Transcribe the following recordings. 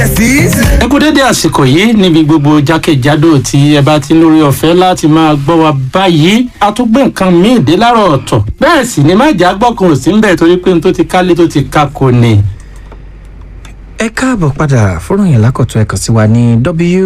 yes easy. ẹ kú dédé àsìkò yìí níbi gbogbo jákèjádò tí ẹ bá ti lórí ọ̀fẹ́ láti máa gbọ́ wa báyìí a tún gbé nǹkan míì dé láàárọ̀ ọ̀tọ̀ bẹ́ẹ̀ sì ni má jà gbọ́kàn ò sí ń bẹ̀ torí pé n tó ti kálé tó ti ka kò ní. ẹ káàbọ̀ padà fọ́nrán yẹn lákọ̀tún ẹ̀kan sí wa ní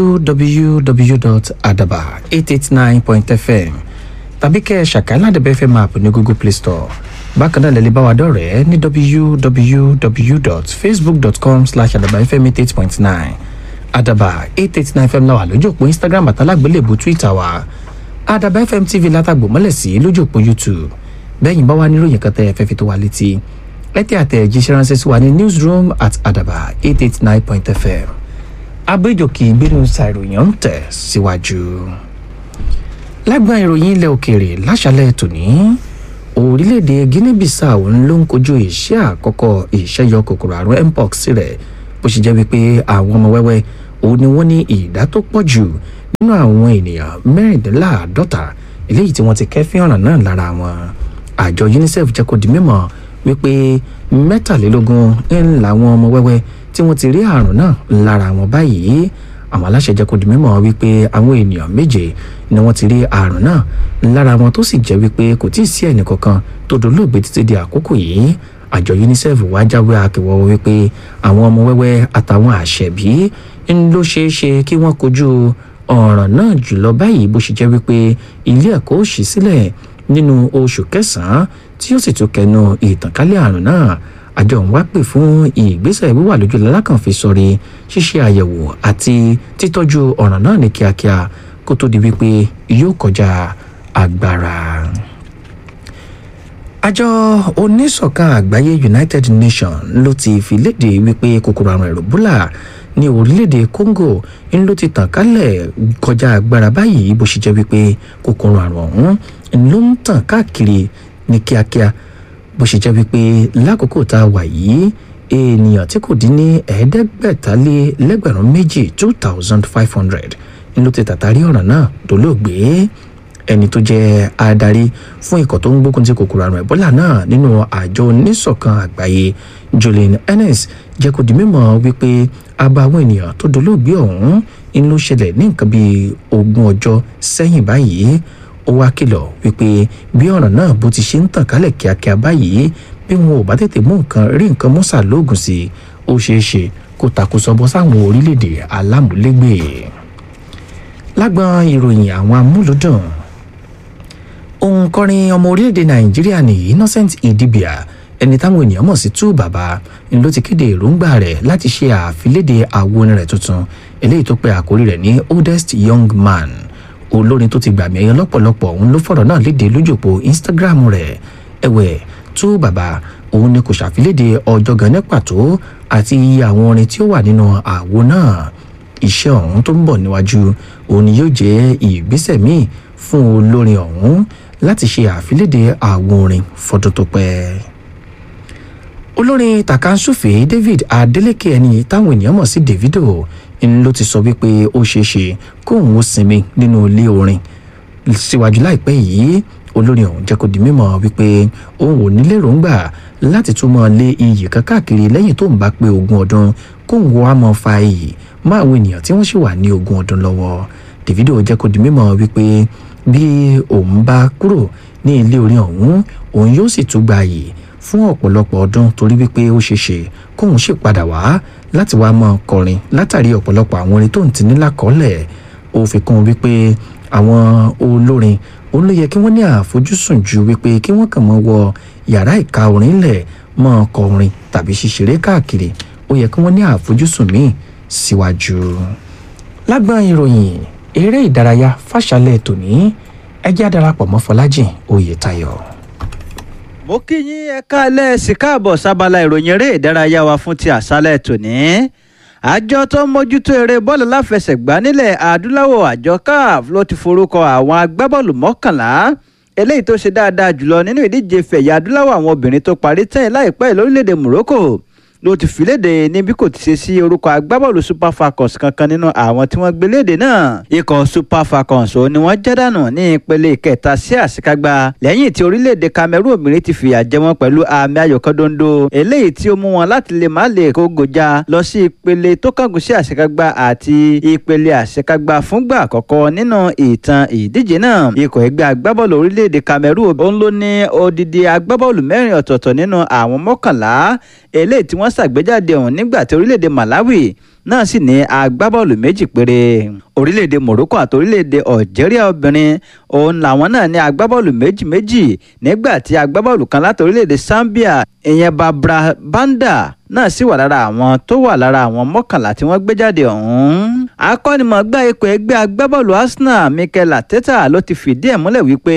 www.adaba889.fm tàbí kẹ́ ẹ ṣàkàí ládẹ́bẹ̀ fm app ní google play store bákan náà lẹ́lẹ́ bá wa dọ̀rẹ́ ní www.facebook.com slash adabafm88.9 adaba 889 fm náà wà lójú òpó instagram àtàlágbélébù twitter wa adaba fm tv látàgbò mọ́lẹ̀ sí lójú òpó youtube bẹ́ẹ̀ yìí bá wà níròyìn kan tẹ́ ẹ fẹ́ fi tó wa létí ẹ tẹ́ àtẹ̀jíṣẹ́ ránṣẹ́ sí wa ní newsroom at adaba 889.fm abéjòkè ìgbénu ṣàìròyìn ń tẹ̀ síwájú. lágbọ́n ìròyìn ilẹ̀ òkèèrè láṣálẹ̀ tòní orílẹ̀-èdè guinea-bissau ló ń kojú ìṣẹ́ àkọ́kọ́ ìṣẹ́yọ kòkòrò àrùn mpox rẹ̀ bó ṣe jẹ́ wípé àwọn ọmọ wẹ́wẹ́ òun ni wọ́n ní ìdá tó pọ̀ jù nínú àwọn ènìyàn mẹ́rìndínláàádọ́ta eléyìí tí wọ́n ti kẹ́fín ọ̀ràn náà lára wọn àjọ unicef jẹ́ kó di mímọ̀ wípé mẹ́tàlélógún ń làwọn ọmọ wẹ́wẹ́ tí wọ́n ti rí àrùn náà lára wọn báyìí àwọn aláṣẹ jẹ́ kó di mímọ̀ wípé àwọn ènìyàn méje ni wọ́n ti rí àrùn náà lára wọn tó sì jẹ́ wípé kò tí ì sí ẹnì kankan tó dolóògbé títí di àkókò yìí àjọ unicef wá jáwé akẹwọ́ wípé àwọn ọmọ wẹ́wẹ́ àtàwọn àṣẹ̀bí ń ló ṣeé ṣe kí wọ́n kojú ọ̀ràn náà jùlọ báyìí bó ṣe jẹ́ wípé ilé ẹ̀kọ́ ò ṣí sílẹ̀ nínú oṣù kẹsàn-án tí ó sì tún kẹnu ìtànkálẹ̀ àrùn náà àjọ ń wá pè fún ìgbésẹ̀ wíwà lójú lalákànfi sọ̀rí ṣíṣe àyẹ̀wò àti títọ́jú ọ̀ràn náà ní kíákíá kó tó di wípé yóò kọjá agbára. àjọ oníṣọ̀kan àgbáyé united nations ló ti fi léde wípé kòkòrò àrùn ẹ̀rọ̀bùlà ní orílẹ̀-èdè congo ń ló ti tàn kálẹ̀ kọjá agbára báyìí bó ṣe jẹ́ wípé kòkòrò àrùn ọ̀hún ló ń tàn káàkiri ní kíákíá bó ṣe jẹ́ wípé lákòókò tá a wà yìí ènìyàn tí kò dín ní ẹ̀ẹ́dẹ́gbẹ̀tálé lẹ́gbẹ̀rún méjì two thousand five hundred ló ti tàtàrí ọ̀ràn náà dolóògbé ẹni tó jẹ́ adarí fún ikọ̀ tó ń gbógun ti kòkòrò àrùn ẹ̀bọ́là náà nínú àjọ oníṣọ̀kan àgbáyé julian ennis jẹ́ kó di mímọ́ wípé abá àwọn ènìyàn tó dolóògbé ọ̀hún ń ló ṣẹlẹ̀ ní nǹkan bíi ogún ọjọ́ sẹ́yìn báyìí ó wá kìlọ̀ wípé bí ọ̀ràn náà bó ti ṣe ń tàn kálẹ̀ kíákíá báyìí bí wọn ò bá tètè mú nǹkan rí nǹkan mọ́sà lóògùn sí i ó ṣeé ṣe kó takùsọ bọ́ sáwọn orílẹ̀-èdè alámúlégbè. lágbọn ìròyìn àwọn amúlùdùn òǹkọrin ọmọ orílẹ̀-èdè nàìjíríà ní innocent idibia ẹni táwọn ènìyàn mọ̀ sí tú bàbá ló ti kéde èròǹgbà rẹ̀ láti ṣe àfilédè àwo orin rẹ̀ tuntun eléyìí tó pe àkórí rẹ̀ ní oldest young man olórin tó ti gbàmì ẹyọ lọ́pọ̀lọpọ̀ òun ló fọ̀rọ̀ náà léde lójúpọ̀ instagram rẹ̀ ẹ̀wẹ̀ tú bàbá òun ni kò ṣàfilédè ọjọ́ gan ní pàtó àti iye àwọn orin tí ó wà nínú àwo náà iṣẹ́ ọ̀hún tó ń bọ̀ níwájú òun ni yóò jẹ́ ìgbésẹ̀ míì fún olórin ọ̀hún láti ṣe àfilédè àwo orin fọdún tó pẹ́ olórin tàkàǹsùfè david adeleke ẹni táwọn ènìyàn mọ̀ sí davido ń ló ti sọ wípé ó ṣeé ṣe kóun ó sinmi nínú ilé orin síwájú láìpẹ́ yìí olórin ọ̀hún jẹ́ kó di mímọ̀ wípé òun ò ní lérògbà láti tún mọ́ lé iyì kan káàkiri lẹ́yìn tó ń bá pé ogún ọdún kóun wá mọ́ fa iyì mọ́ àwọn ènìyàn tí wọ́n sì wà ní ogún ọdún lọ́wọ́ davido jẹ́ kó di mímọ̀ wípé bí òun bá kúrò ní ilé orin ọ̀hún òun yóò sì tún gba iyì fún ọ̀pọ̀lọpọ̀ ọdún torí wípé ó ṣeé ṣe kóun sì padà wá láti wá mọ́ kọrin látàrí ọ̀pọ̀lọpọ̀ àwọn orin tó ń ti ní lákọ́ọ́lẹ̀ ó fi kún wípé àwọn olórin òun ló yẹ kí wọ́n ní àfojúsùn ju wípé kí wọ́n kàn mọ́ wọ yàrá ìka orin lẹ̀ mọ́ ọkọ̀ orin tàbí ṣíṣeré káàkiri ó yẹ kí wọ́n ní àfojúsùn míì síwájú. lágbọ́n ìròyìn eré ìdárayá fàṣálẹ̀ tòní ẹjẹ́ àdarapọ̀ mọ́ fọlájìn oyètayọ. mo kí yín ẹ káalẹ́ sí káàbọ̀ sábàlá ìròyìn eré ìdárayá wa fún ti àṣálẹ̀ tòní àjọ tó ń mójútó eré bọ́ọ̀lù láfẹsẹ̀gbá nílẹ̀ adúláwọ̀ àjọ caf ló ti forúkọ àwọn agbábọ́ọ̀lù mọ́kànlá eléyìí tó ṣe dáadáa jùlọ nínú ìdíje fẹ̀yà adúláwọ̀ àwọn obìnrin tó parí tẹ́yìn láìpẹ́ lórílẹ̀‐èdè morocco ló ti fi léde níbi kò ti ṣe sí orúkọ agbábọ́ọ̀lù super falcons kankan nínú àwọn tí wọ́n gbé léde náà ikọ̀ super falcons ò ní wọ́n jádànù ní ìpele kẹta sí àṣekágbá lẹ́yìn tí orílẹ̀-èdè cameroon obìnrin ti fìyà jẹ wọ́n pẹ̀lú àmì ayò kan dondo eléyìí tí ó mú wọn láti lè má lè kó gòjà lọ sí ìpele tó kángun sí àṣekágbá àti ìpele àṣekágbá fúngbà àkọ́kọ́ nínú ìtàn ìdíje náà ikọ̀ ẹgbẹ́ agbábọ́ọ̀lù orílẹ̀-èdè cameroon òun ló ní odidi agbábọ́ọ̀lù mẹ́rin ọ̀tọ̀ọ̀tọ̀ nínú àwọn mọ́kànlá eléyìí tí wọ́n ṣàgbéjáde ọ̀hún nígbà tí orílẹ̀-èdè malawi náà sì ní agbábọ́ọ̀lù méjì péré orílẹ̀-èdè morocco àti orílẹ̀-èdè algeria obìnrin òun làwọn náà ní agbábọ́ọ̀lù méjì méjì nígbà tí agbábọ́ọ̀lù kan láti orílẹ̀-èdè zambia ìyẹn babra banda náà sì wà lára àwọn tó wà lára àwọn mọ́kànlá tí wọ́n gbé jáde ọ̀hún. akọ́nimọ̀gbá ikọ̀ ẹgbẹ́ agbábọ́ọ̀lù arsenal mikel arteta ló ti fìdí ẹ̀ múlẹ̀ wípé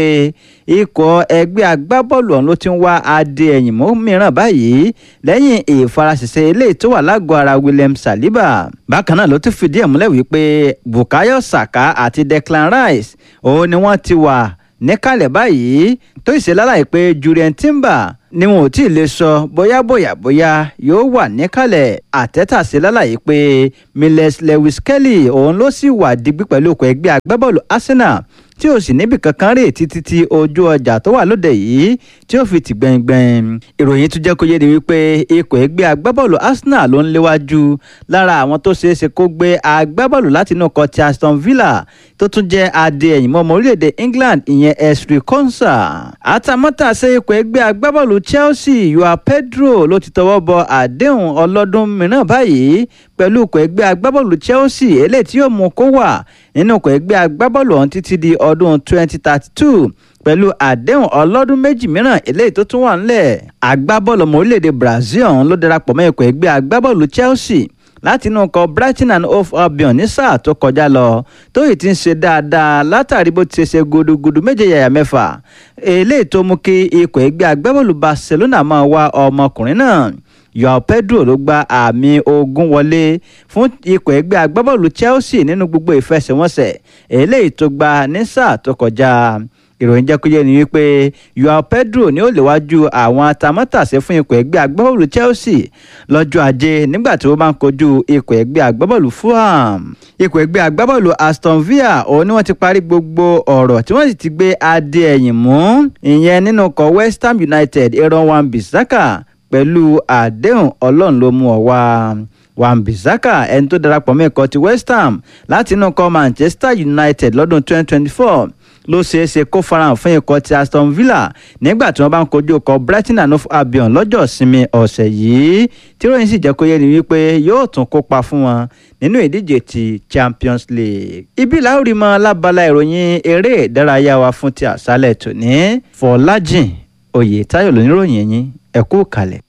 ikọ̀ ẹgbẹ́ agbábọ́ọ̀lù ọ̀hún ló ti ń wá adé ẹ̀yìn mú mìíràn báyìí lẹ́yìn ìfarasẹ̀sẹ̀ eléyìí tó wà lágọ̀ọ́ ara william saliba. bákan náà ló ti fìdí ẹ̀ múlẹ̀ wípé bukayo saka àti declan rice òun ni wọ́n ti wà níkàlẹ̀ báyìí tó ìṣe lálàyé pé julian timber ni wọn ò tí ì lè sọ bóyá bóyá bóyá yóò wà níkàlẹ̀ àtẹ́tàṣe lálàyé pé miles lewis kelly òun ló sì wà digbí pẹ̀lú ọkọ̀ ẹgbẹ́ agbábọ́ọ̀lù arsenal tí ò sì níbi kankan rè títí tí ojú ọjà tó wà lóde yìí tí ó fi tì gbẹ̀ngbẹ̀ng ìròyìn tún jẹ́ kó yé ni wípé ikọ̀ ẹgbẹ́ agbábọ́ọ̀lù arsenal ló ń léwájú lára àwọn tó ṣeé ṣe kó gbé agbábọ́ọ̀lù láti inú ọkọ̀ ti aston villa tó tún jẹ́ adé ẹ̀yìn mọ́ ọmọ orílẹ̀-èdè england ìyẹn esri konsa àtàmọ́tàṣe ikọ̀ ẹgbẹ́ agbábọ́ọ̀lù chelsea yoa pedro ló ti tọwọ́ bọ àdéhùn ọlọ́dún mìíràn báyìí pẹ̀lú ikọ̀ ẹgbẹ́ agbábọ́ọ̀lù chelsea eléyìí tí yóò mú kó wà nínú ikọ̀ ẹgbẹ́ agbábọ́ọ̀lù ọ̀hún títí di ọdún 2032 pẹ̀lú àdéhùn ọlọ́dún méjì mìíràn eléyìí tó tún wà ńlẹ̀ agbábọ́ọ̀lù ọmọ orílẹ̀-èdè brazil ọ̀hún ló darapọ̀ mọ́ ikọ̀ ẹgbẹ́ agbábọ́ọ̀lù chelsea láti inú ọkọ̀ brighton and hove albion ní sáà tó kọjá lọ tó yìí ti ń ṣe dáadáa látàrí bó ti ṣe ṣe gudugudu méje yàyà mẹ́fà eléyìí tó mú kí ikọ̀ ẹgbẹ́ agbábọ́ọ̀lù barcelona máa wá ọmọkùnrin náà yoao pedro ló gba àmì ogún wọlé fún ikọ̀ ẹgbẹ́ agbábọ́ọ̀lù chelsea nínú gbogbo ìfẹsẹ̀wọnsẹ̀ eléyìí tó gba ní sáà tó kọjá ìròyìn jẹ́ kó yé ni wípé yoao pedro ni ó léwájú àwọn atamátàsé fún ikọ̀ ẹgbẹ́ agbábọ́ọ̀lù chelsea lọ́jọ́ ajé nígbà tí wọ́n bá ń kojú ikọ̀ ẹgbẹ́ agbábọ́ọ̀lù fulham ikọ̀ ẹgbẹ́ agbábọ́ọ̀lù aston villa òun ni wọ́n ti parí gbogbo ọ̀rọ̀ tí wọ́n sì ti gbé adé ẹ̀yìn mú ìyẹn nínú ikọ̀ west ham united aaron wan-bissaka pẹ̀lú àdéhùn ọlọ́run ló mú ọ wá wan-bissaka ẹni tó darapọ̀ mọ́ ikọ̀ ti west ham láti inú ikọ̀ manchester united lọ́dún 2024 ló ṣeé ṣe kó farahàn fún ikọ̀ ti aston villa nígbà tí wọ́n bá ń kojú ikọ̀ brighton and hove albion lọ́jọ́ ìsinmi ọ̀sẹ̀ yìí tí ròyìn sì jẹ́ kó yé ni wípé yóò tún kópa fún wọn nínú ìdíje ti champions league. ibi láwùrí mọ lábala ìròyìn eré ìdárayá wa fún ti àṣálẹ̀ tòní fọlájìn oyè táyọ̀ lóníròyìn yín ẹ kú kalẹ̀.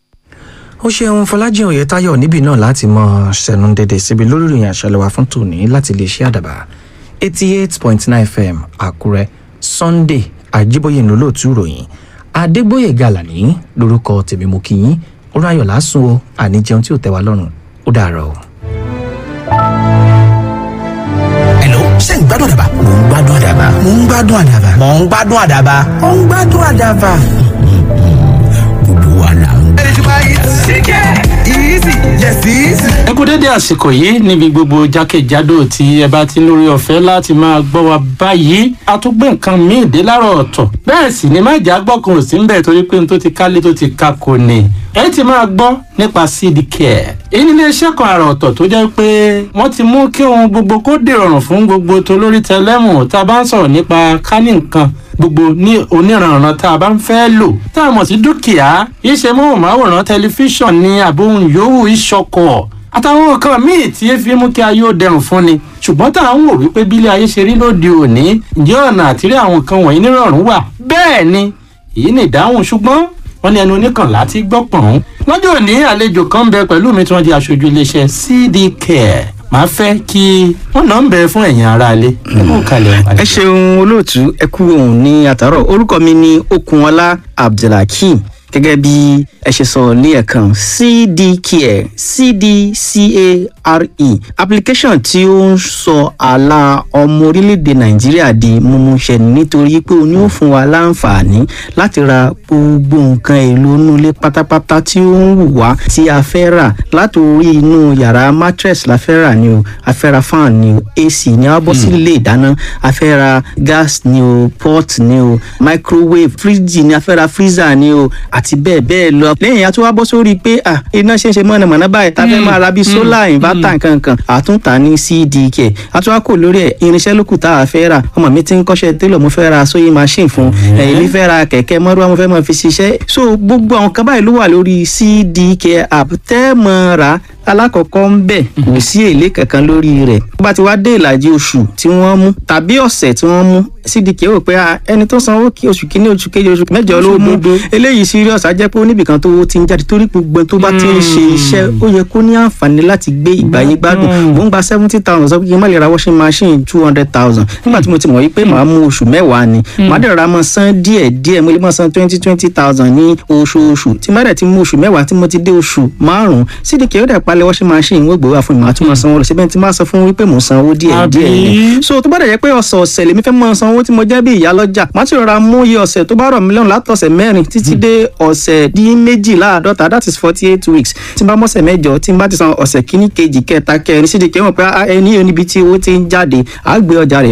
ó ṣeun fọlájìn oyètáyọ níbí náà láti mọ ṣẹnu dédé síbi lórí ìròyìn àṣálẹ́ wa fún tòní láti lè ṣe àdàbà eighty eight point nine fm àkúrẹ́ sunday àjíbóyè ńlọlọtú ìròyìn adégbòye gàlàní lórúkọ tèmi mú kí yín ó ráyọ̀ lásùn o àní jẹun tí ò tẹ́ wa lọ́rùn ó dàárọ̀ o. Hello, ṣé ń gbádùn àdàbà? Mò ń gbádùn àdàbà. Mò ń gbádùn àdàbà. Mò ń gbádùn àdàbà. Mò ń gbádùn àdàbà. Gbogbo wa là ń ẹ kú dédé àsìkò yìí níbi gbogbo jákèjádò tí ẹ bá ti ń lórí ọ̀fẹ́ láti máa gbọ́ wa báyìí a tún gbé nǹkan míì dé láàárọ̀ ọ̀tọ̀ bẹ́ẹ̀ sì ni má jà gbọ́kàn ò sí ń bẹ̀ torí pé n tó ti kálé tó ti ka kò ní ẹ ti máa gbọ́ nípa seed care èyí nílé iṣẹ́ kan àrà ọ̀tọ̀ tó jẹ́ pé wọ́n ti mú kí ohun gbogbo kó dèrọ̀rùn fún gbogbo tolórí tẹlẹ́mù tá a bá ń sọ̀rọ̀ nípa kání nǹkan gbogbo ní oníranran tá a bá ń fẹ́ lò tá a mọ̀ sí dúkìá iṣẹ́ móhùnmáwòrán tẹlifíṣàn ní àbóhùn yòówù ìṣọkọ̀ àtàwọn nǹkan míì tí ẹ fi mú kí ayé ó dẹrùn fún ni ṣùgbọ́n tá à ń wò wípé bílé ayé ṣe rí lóde òní ǹjẹ́ ọ̀nà àtìrí àwọn nǹkan wọ̀nyí nírọ̀rùn wà bẹ́ẹ̀ ni èyí ni ìdáhùn ṣùgbọ́n wọ́n ní ẹnu oníkànlá ti gbọ́ pọ̀n. lọ́jọ́ òní àlejò kan ń bẹ pẹ̀lú mi tí wọ́n jẹ́ aṣojú iléeṣẹ́ cd care màá fẹ́ kí wọ́n náà ń bẹ fún ẹ̀yin aráalé. ẹ kú kalẹ̀ ẹ ṣeun olóòtú ẹ kú òun ní àtàrọ orúkọ mi ni okunọlá abdulhakeem gẹ́gẹ́ bí ẹ ṣe sọ ní ẹ̀kan cdcare cdcare application tí ó ń sọ àlà ọmọ orílẹ̀-èdè nàìjíríà di mímúṣẹ nítorí pé ó ní ó fún wa láǹfààní láti ra gbogbo nǹkan èlò inú ilé pátápátá tí ó ń wù wá tí a fẹ́ rà láti orí inú yàrá mattress la fẹ́ rà ni o a fẹ́ ra fan ni o ac ni a bọ́ sí ilé ìdáná a fẹ́ ra gas ni o pot ni o microwave fridge ni a fẹ́ ra freezer ni o àti bẹ́ẹ̀ bẹ́ẹ̀ lọ lẹ́yìn àti wá bọ́ sórí pé ah iná ṣe ń ṣe mọ̀nàmọ́ná báyìí tá a fẹ́ máa ra bíi solar inverter nkankan àtúntà ní cdk àti wá kò lórí ẹ̀ irinṣẹ́ lókù tá a fẹ́ rà ọmọ mi ti ń kọ́ṣẹ́ télọ̀ mo fẹ́ ra sewing machine fún ẹ̀yìn mi fẹ́ ra kẹ̀kẹ́ mọ́rúwá mo fẹ́ máa fi ṣiṣẹ́ so gbogbo àwọn kan báyìí ló wà lórí cdk app tẹ́ mọ́ ra alákọ̀ọ́kọ́ ń bẹ̀ kò sí èlé kankan lórí rẹ̀ tó bá ti wá dé ìlàjì oṣù tí wọ́n mú tàbí ọ̀sẹ̀ tí wọ́n mú cdk rò pé ẹni tó sanwó kí oṣù kínní oṣù kejì oṣù mẹ́jọ ló mú eléyìí serious á jẹ́ pé oníbìkan tó ti ń jáde torí gbogbo tó bá ti ń ṣe iṣẹ́ ó yẹ kó ní àǹfààní láti gbé ìgbàyé gbádùn mò ń gba seventy thousand sọ pé kí n má lè ra washing machine two hundred thousand nígbà tí mo ti mọ̀ wípé màá mú oṣù mẹ́wàá ni màá dẹ̀ ra mọ́ san díẹ̀ díẹ̀ mo lè mọ́ san twenty twenty thousand ní oṣooṣù tí má dẹ̀ ti mú oṣù mẹ́wàá tí mo ti dé oṣù márùn-ún cdk ó dẹ̀ palẹ̀ washing machine wọ́n gbowó àfọ̀n ìmọ̀ àtúmọ̀ sanwó lọ síbẹ̀ tí máa sọ fún wípé mò ń sanwó díẹ̀ díẹ̀ ni so tó bá dẹ̀ jẹ́ pé ọ̀sẹ̀ ọ̀sẹ̀ lèmi fẹ́ mọ́ sanwó tí mo jẹ́ bí ìyá lọ́jà má ti rọra mú iye ọ̀sẹ̀ tó bá rọ̀ mí lọ́rùn látọ̀sẹ̀ mẹ́rin títí dé ọ̀sẹ̀ dín méjìláàdọ́ta that is forty eight weeks tí n bá mọ́sẹ̀ mẹ́jọ tí n bá ti san ọ̀sẹ̀ kíní kejì kẹta kẹrin sídìí kẹwọn pé ẹni yóò níbi tí owó ti ń jáde àá gbé ọjà rẹ̀